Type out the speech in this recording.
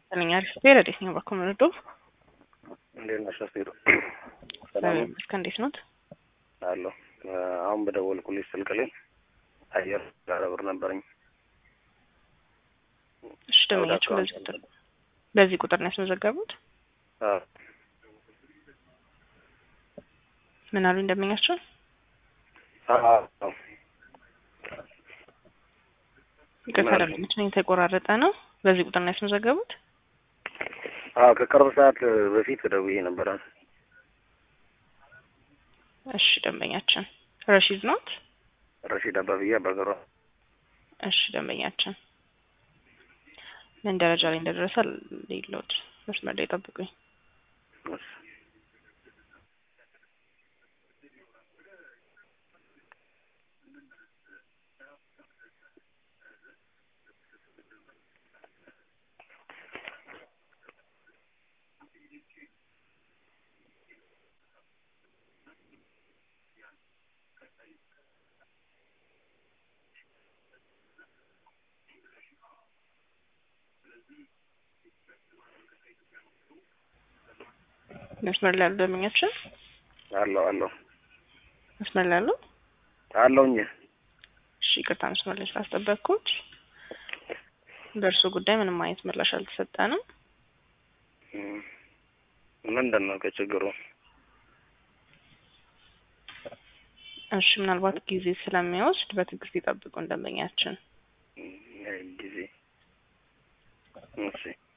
ይስጥልኝ። አሪፍ ስፔር እንዴት ነው በኮመንዶ እንዴት ነሽ አስቴር? ሰላም እስከ እንዴት ኖት? አለሁ። አሁን በደወልኩልሽ ስልክ ላይ አየር ጋር ብር ነበረኝ። እሺ ደመኛችሁ በዚህ ቁጥር በዚህ ቁጥር ነው ያስመዘገቡት? አዎ ምን አሉ እንደመኛቸው? አዎ ይቅርታ ደመኞች ነኝ የተቆራረጠ ነው። በዚህ ቁጥር ነው ያስመዘገቡት? አዎ ከቅርብ ሰዓት በፊት ደውዬ ነበረ። እሺ ደንበኛችን ረሺድ ኖት? ረሺድ አባብዬ አባገሯ። እሺ ደንበኛችን ምን ደረጃ ላይ እንደደረሰ ሌሎት መስመር ላይ ጠብቁኝ። እሺ መስመር ላይ ያሉ ደንበኛችን አለሁ አለሁ መስመር ላይ ያሉ አለሁኝ። እሺ ይቅርታ መስመር ላይ ስላስጠበቅኩት። በእርሱ ጉዳይ ምንም አይነት ምላሽ አልተሰጠንም። እም፣ ምንድን ነው ከችግሩ? እሺ ምናልባት ጊዜ ስለሚወስድ በትዕግስት ይጠብቁ ደንበኛችን። እም፣ ጊዜ እሺ